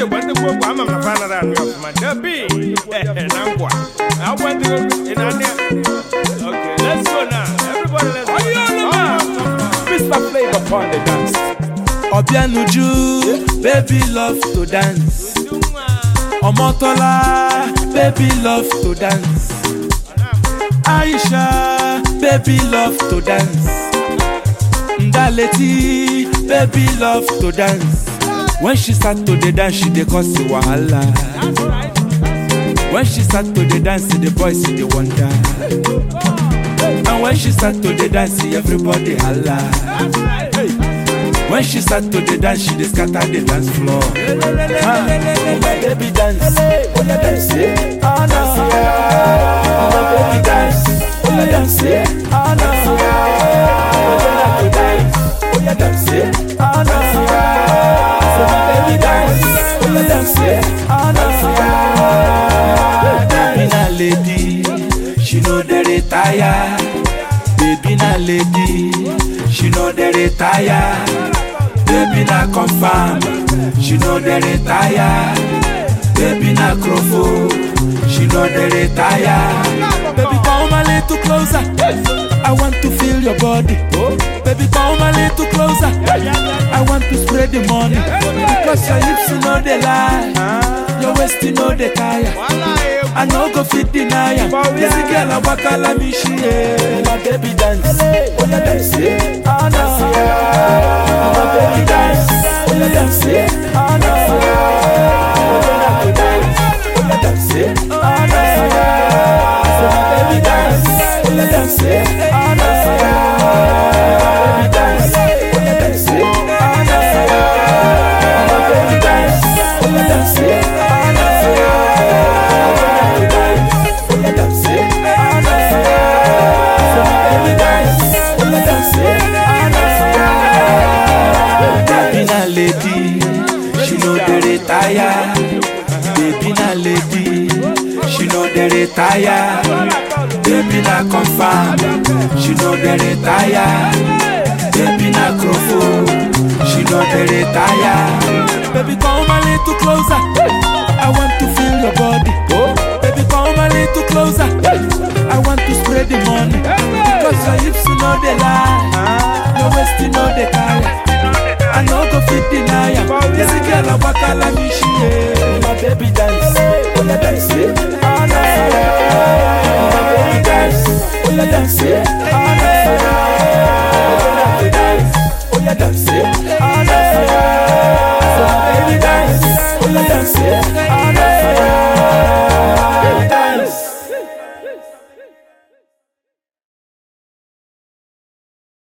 gwa ndị gboo gwa ama m na fa nara anụ ya ọfụma dabi na ngwa agwa ndị gboo ị na-anụ ya okay let's go now everybody let's go now. Mr. Flavor upon the dance. Obianuju, baby love to dance. Omotola, baby love to dance. Aisha, baby love to dance. Ndaleti, baby love to dance. When she start to the dance, she dey cause a wahala. When she start to the dance, the boys see the wonder. And when she start to the dance, everybody holla. When she start to the dance, she dey scatter the dance floor. Ah, oh my baby dance, oh yeah dance, eh, ah no. Oh my baby dance, oh yeah dance, eh, ah no. Oh yeah like to dance, oh yeah dance, eh, ah no. So my baby dance, oh yeah dance, eh, ah no. Baby na lady, she no dey retire. Baby na lady, she no dey retire. Baby na confirm, she no dey retire. Baby na crofo, she no dey retire. Baby come a little closer, I want to feel your body. Baby come a little closer, I want to spread the money. Because your hips no dey lie, your waist no dey tire. I no go fit deny am. This girl a waka like me she eh. My baby dance, oh yeah dance, eh. ah no. Oh my baby dance, oh yeah dance, eh. ah no. Oh yeah like to dance, oh yeah dance, eh. ah no. So my baby dance, oh yeah dance, eh. ah no. My baby dance, oh yeah dance, eh. ah no. My baby dance, oh yeah dance, eh. ah no. Baby na lady, she no dey retire. Baby na lady, she no dey retire. Baby na confirm, she no dey retire. Baby na crofo, she no dey retire. Baby come a little closer, I want to feel your body. Baby come a little closer, I want to spread the money. Because your hips no dey lie, your waist no dey tire. I no go fit deny am. This girl a waka like me she eh. My baby dance, oh yeah dance, eh. ah no. My baby dance, oh yeah dance, eh.